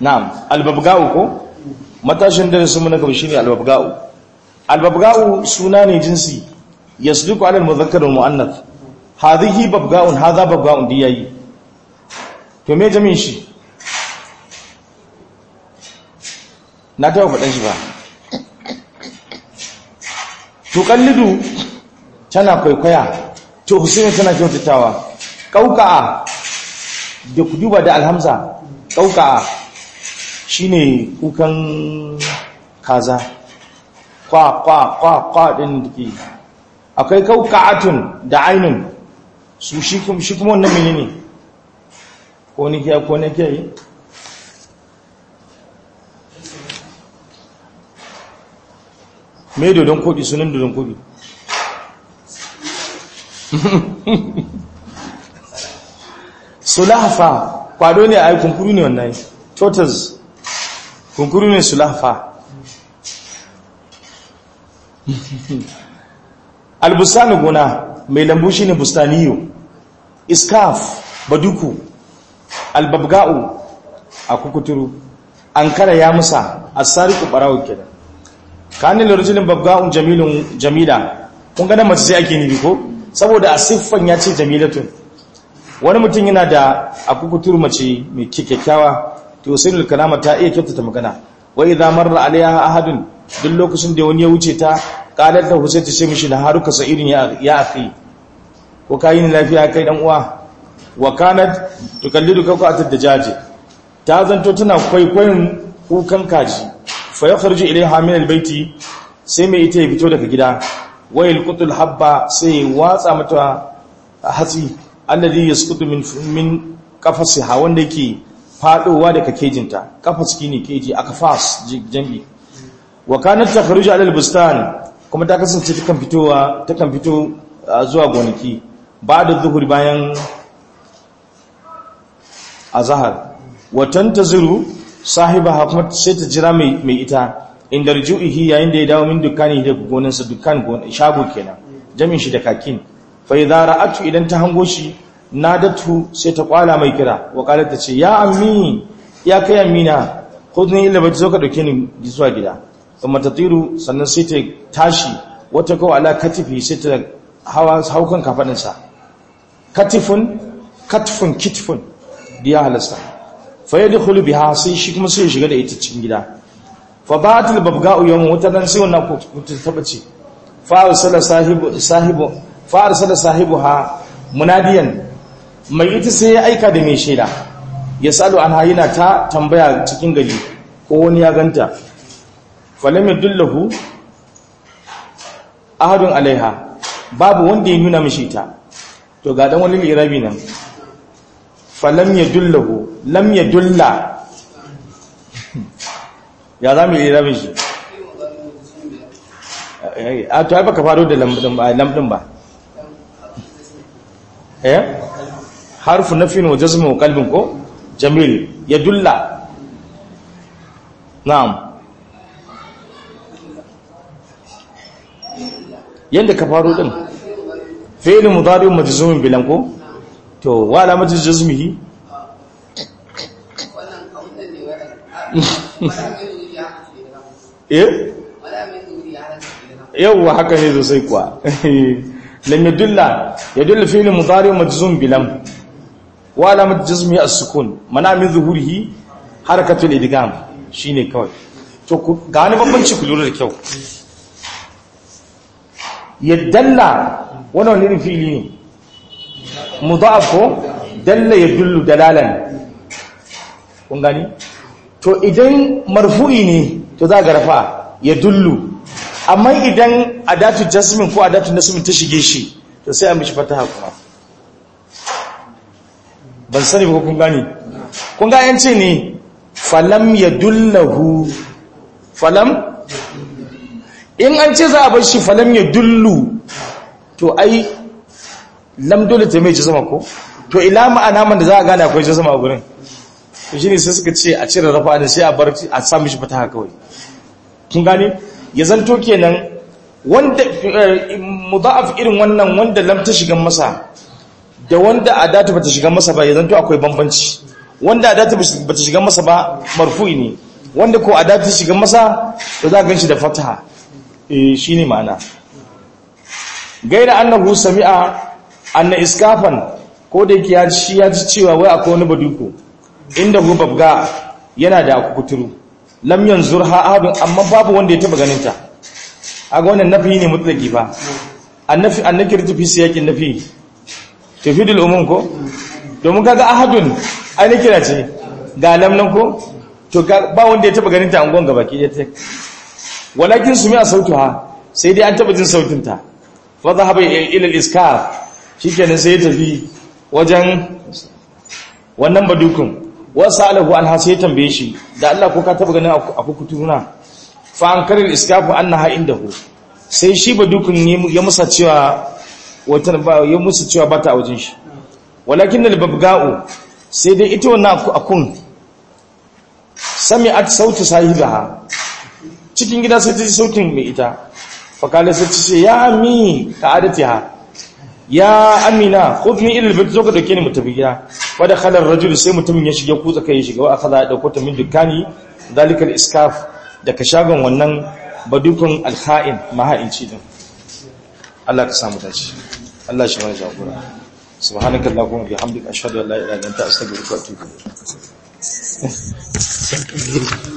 na'am albabga'u ko matashin darasin mu na gaba shine albabga'u albabga'u suna ne jinsi yasduqu ala almudhakkar wal muannath hadhihi babga'un hadha babga'un diyayi to me jami'in shi na taɓa faɗin shi ba tuƙallidu tana kwaikwaya to husaini tana kyautatawa ƙauƙa'a da ku duba da alhamza ƙauƙa'a shine kukan kaza kwa kwa kwa kwa ɗin da ke akwai ƙauƙa'atun da ainun su shi kuma wannan menene ko ni kiya ko ne kiyaye me dodon koɗi sunan dodon koɗi sulahafa kwado ne a yi kunkuru ne wannan tortoise kunkuru ne sulahafa albustani gona mai lambu shi ne bustaniyo iskaf baduku albabga'u a kukuturu an kara ya musa a sariku ɓarawo kenan kanin lorjinin babga'un jamilun jamila kun gada mace sai ake nibi ko saboda a siffan ya ce jamilatun wani mutum yana da akukutur mace mai kyakkyawa to sai kalama ta iya kyautata magana wa idza marra alaiha ahadun duk lokacin da wani ya wuce ta qalat lahu sai ta ce mishi na haruka sa'irin ya ya akhi ko kai ni lafiya kai dan uwa wa kanat tukallidu ka qatad dajaji ta zanto tana kwaikwayon kukan kaji fa yakhruju ilaiha min albayti sai mai ita ya fito daga gida wayil qutul habba sai watsa mata hatsi alladhi yasqutu min min qafasiha wanda yake fadowa daga kejinta kafas ne keji akafas jambi wa kanat takhruju ala albustan kuma ta kasance takan fitowa takan fito zuwa gonaki ba'da zuhuri bayan azhar wa tantaziru sahibaha kuma sai ta jira mai mai ita inda rujuihi yayin da ya dawo min dukani da gonansa dukkan shago kenan jamin shi da kakin fa idza ra'atu idan ta hango shi nadatu sai ta kwala mai kira wa qalat ta ce ya ammi ya kai amina khudni illa bai zo ka dauke ni zuwa gida kuma tatiru sannan sai ta tashi wata kawa ala katifi sai ta hawa haukan kafadin sa katifun katfun kitfun diya halasta fa yadkhulu biha sai shi kuma sai ya shiga da ita cikin gida fa ba'atul babga'u yawm wata dan sai wannan ko ta tabace fa arsala sahibu sahibu fa arsala sahibuha munadiyan mai ita sai ya aika da mai shaida ya salo an hayina ta tambaya cikin gari ko wani ya ganta falam yadullahu ahadun alaiha babu wanda ya nuna mishi ta to ga dan wani lirabi nan falam yadullahu lam yadulla ya za mu lirabin shi a to ai baka faro da lamdin ba eh harfu nafin wa jazmin wa qalbin ko jamil yadulla na'am yanda ka faro din fi'l mudari majzumin bilan ko to wa alamatu jazmihi eh yawwa haka ne sosai kuwa lam yadulla yadulla fi'l mudari majzum bilam wa alamat jazmi as-sukun mana min zuhurihi harakatul idgham shine kawai to ga ni bambanci ku lura da kyau yadalla wannan wani fi'ili ne mudaf ko dalla yadullu dalalan kun gani to idan marfu'i ne to za ga rafa yadullu amma idan adatu jasmin ko adatu nasmin ta shige shi to sai a mishi fataha kuma ban sani ba kun gani kun ga yance ne falam yadullahu falam in an ce za a bar shi falam yadullu to ai lam dole ta mai jazama ko to ila ma'ana man da za a gane akwai jazama a gurin to shine sai suka ce a cire rafa da sai a bar a sa mishi fataha kawai kun gane ya zanto kenan wanda mudha'af irin wannan wanda lam ta shiga masa da wanda adatu bata shiga masa ba ya zanto akwai bambanci wanda adatu bata shiga masa ba marfu'i ne wanda ko adatu shiga masa to za ganshi da fataha eh shine ma'ana gaira annahu sami'a anna iskafan ko da yake ya shi ya ji cewa wai akwai wani baduko inda hu babga yana da kuturu lam yanzurha ahadun amma babu wanda ya taba ganin ta aga wannan nafi ne mutlaki fa annafi annakir tafi siyakin nafi tafidul umum ko domin kaga ahadun ai ne kira ce ga lam nan ko to ba wanda ya taba ganin ta angon gaba ki ta walakin sumi a sautuha sai dai an taba jin sautin ta fa zahaba ila al-iskaf shikenan sai ya tafi wajen wannan badukun wasu alahu an hasa ya tambaye shi da Allah ko ka taba ganin a kukuturuna fa an karin iskafu an na ha'in da hu sai shi badukun ya musa cewa ya musa cewa ba ta a wajen shi walakin da babga'u sai dai ita wannan akun sami at sautu sahibaha cikin gida sai ta ji sautin mai ita fakala sai ta ce ya mi ka adatiha ya amina khudni ila albayt zo ka dauke ni mu tafi gida wa da khala ar-rajul sai mutumin ya shige kutsa kai ya shiga wa akhadha dauko ta min dukani zalikal iskaf daga shagon wannan badukun al-kha'in maha'inci din Allah ka samu dace Allah shi mana jagora subhanakallahumma bihamdika ashhadu an la ilaha illa anta astaghfiruka wa atubu ilayk